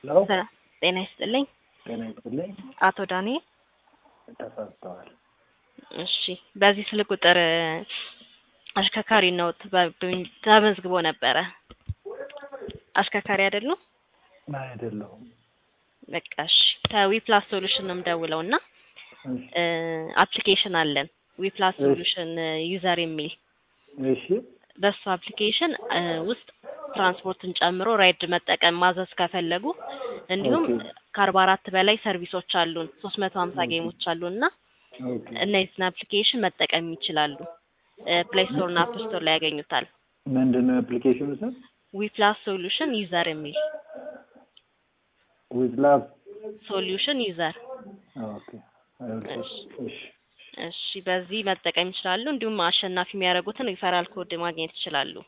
ለው ሰ- ጤና ይስጥልኝ ጤና ይስጥልኝ። አቶ ዳንኤል። ተሳስተዋል። እሺ በዚህ ስልክ ቁጥር እ፣ አሽከርካሪ ነው ተባ- ተመዝግቦ ነበረ። አሽከርካሪ አይደሉም? አይደለሁም። በቃ እሺ ከዊፕላስ ሶሉሽን ነው የምደውለው እና እሺ፣ አፕሊኬሽን አለን ዊፕላስ እሺ። ሶሉሽን ዩዘር የሚል እሺ፣ በሱ አፕሊኬሽን እ፣ ውስጥ ትራንስፖርትን ጨምሮ ራይድ መጠቀም ማዘዝ ከፈለጉ እንዲሁም ኦኬ። ከአርባ አራት በላይ ሰርቪሶች አሉን ሶስት መቶ ሀምሳ ኦኬ። ጌሞች አሉን እና ኦኬ። እነዚህን አፕሊኬሽን መጠቀም ይችላሉ። ፕሌይ ስቶር እና አፕ ስቶር ላይ ያገኙታል። ምንድን ነው አፕሊኬሽኑ ስም? ዊፕላስ ሶሉሽን ዩዘር የሚል ዊዝ ላቭ። ሶሉሽን ዩዘር። ኦኬ። እሺ፣ እሺ፣ እሺ በዚህ መጠቀም ይችላሉ። እንዲሁም አሸናፊ የሚያደርጉትን ሪፈራል ኮድ ማግኘት ይችላሉ።